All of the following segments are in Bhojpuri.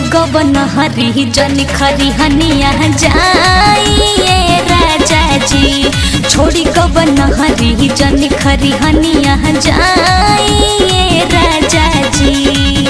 गबन हरी जन खरी हनिया जाइए राजा जी छोड़ी गबन हरी जन खरी हनिया जाइए राजा जी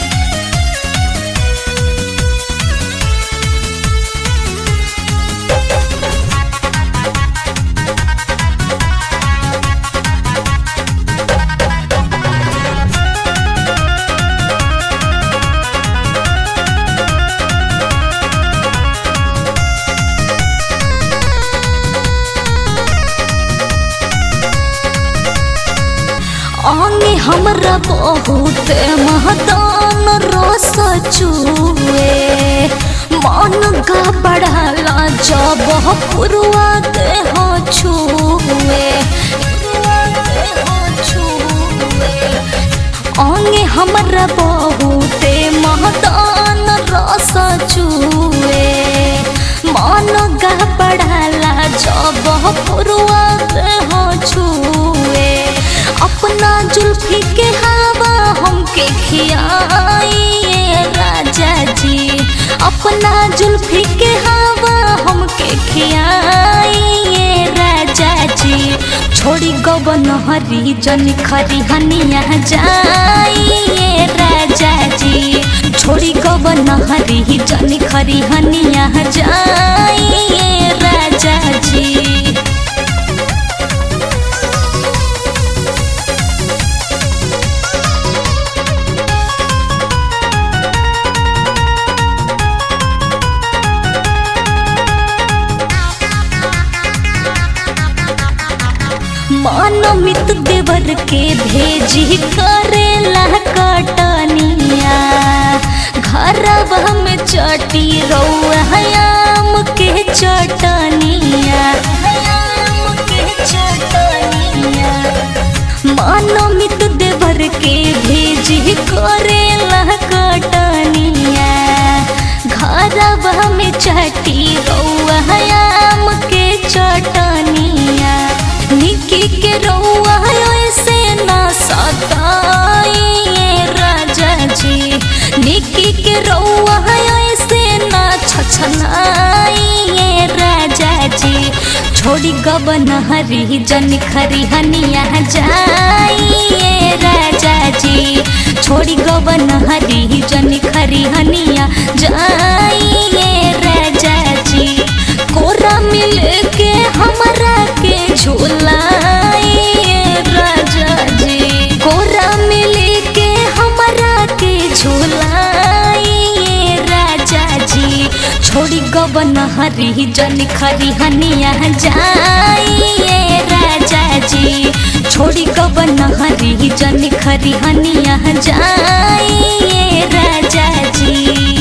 अंगे हमरा बहुत महदान रस चुए मन का बढ़ाला जब पुरवा देह छुए अंगे हमरा बहुत महदान रस चुए मन का बढ़ाला जब पुरवा देह छुए अपना जुल्फी के हवा हमके खियाइए राजा जी अपना जुल्फी के हवा हमके खियाइए राजा जी छोड़ी गबन हरी जन खरी हनिया जाइए राजा जी छोड़ी गबन हरी जन खरी हनिया जाइए राजा जी मानमित देवर के भेजी करेला कटनिया घरवा में चटी रौआम के चटनिया मानमित देवर के भेजी करेला कटनिया घरवा में चटी रौआम के चटनिया निकी के रौआ ऐसे ना सताइए राजा जी निकी के रौआ ऐसे ना छछनाइए राजा जी छोड़ी गबन हरी जन खरी हनिया जाइए राजा जी छोड़ी गबन हरी जन खरी हनिया जाइए राजा जी कोरा मिल के हमरा के झूलाइए राजा जी कोरा मिल के हमरा के झूलाइए राजा जी छोड़ी गबन हरी जन खरी हनिया जाइए राजा जी छोड़ी गबन हरी जन खरी हनिया जाइए राजा जी